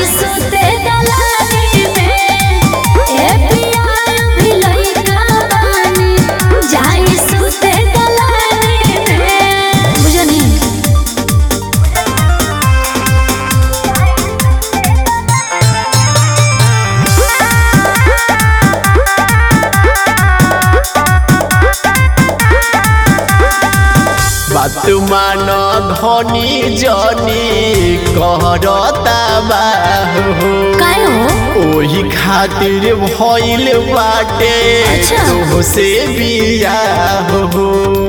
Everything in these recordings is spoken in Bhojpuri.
सुते दलानी में ए पिया भी लइका बानी जाई सुते दलानी में बुझनी बात मान धनी जनी कहरता बाहु काय हो ओही खातिर भइल बाटे अच्छा। तोह से बियाह हो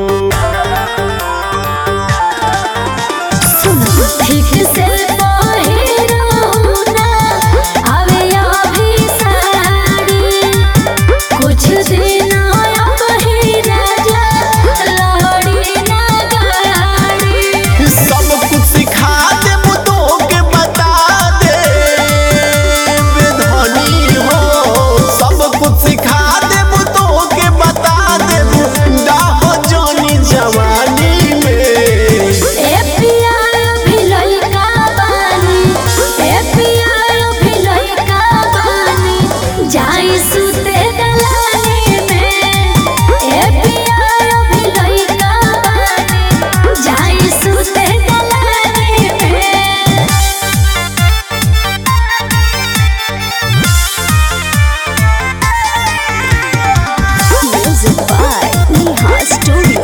सुनो ठीक से पहिरो ना आवे अभी साड़ी कुछ दिन अबही राजा लहड़ी ना गाड़ी सब कुछ सिखा दे तो के बता दे धनी हो सब कुछ सिखा दे तो के बता दे डाह जानी जवानी में ए पिया भी लइका बानी ए पिया भी लइका बानी जाई सुते दलानी में ए पिया भी लइका बानी जाई सुते दलानी में Music by Neha Studio.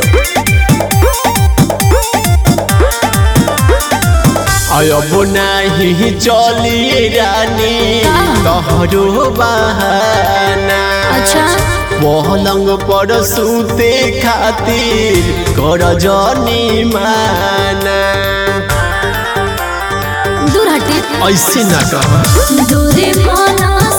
अब नाही चली रानी तोहरो बहाना अच्छा पलंग पर सूते खातिर कर जनी माना दूर हटे ऐसे ना कह दूरी माना